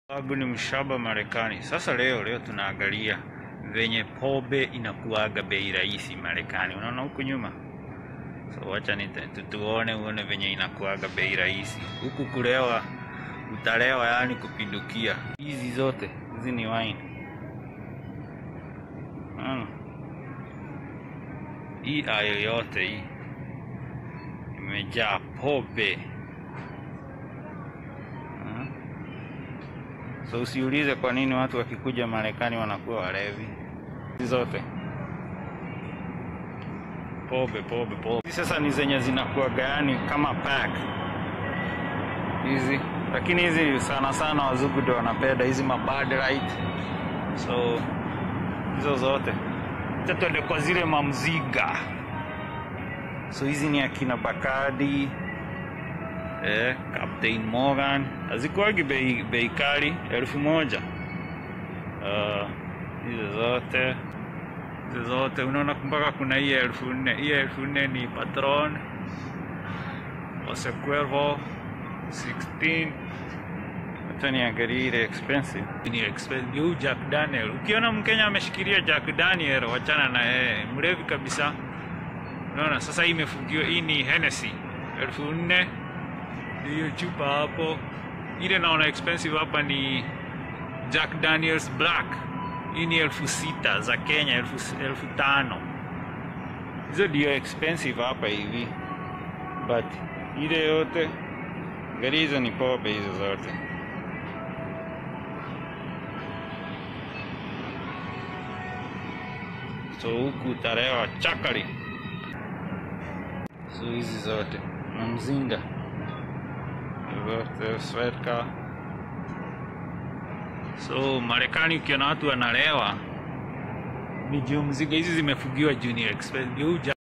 Sababu ni mshaba Marekani. Sasa leo leo tunaangalia venye pombe inakuaga bei rahisi Marekani. Unaona huku nyuma, so wacha nite- tu- tuone uone venye inakuaga bei rahisi huku. Kulewa utalewa, yani kupindukia. Hizi zote hizi ni wine. Unaona? Hii ayo yote hii imejaa pombe. Hmm? So usiulize kwa nini watu wakikuja Marekani wanakuwa walevi. Hizi zote pombe pombe pombe. Hizi sasa ni zenye zinakuwa gani kama pack hizi, lakini hizi sana sana wazungu ndio wanapenda hizi mabad right. So hizo zote acha tuende kwa zile mamziga. So hizi ni akina Bacardi eh, Captain Morgan hazikuwagi bei bei kali elfu moja Ah, hizo zote hizo zote unaona mpaka kuna hii elfu nne hii elfu nne ni Patron Jose Cuervo 16 hata niangalie ile expensive ni expensive huu Jack Daniel ukiona Mkenya ameshikilia Jack Daniel wachana na yeye mlevi kabisa unaona sasa hii imefungiwa hii ni Hennessy elfu nne hiyo chupa hapo. Ile naona expensive hapa ni Jack Daniels Black, hii ni elfu sita za Kenya, elfu, elfu tano hizo ndio expensive hapa hivi, but ile yote gari hizo ni pombe hizo zote. So huku utarewa chakari, so hizi zote na mzinga zote swetka. So Marekani ukiona watu wanalewa ni juu mziga hizi zimefugiwa juu ni expensive. Juu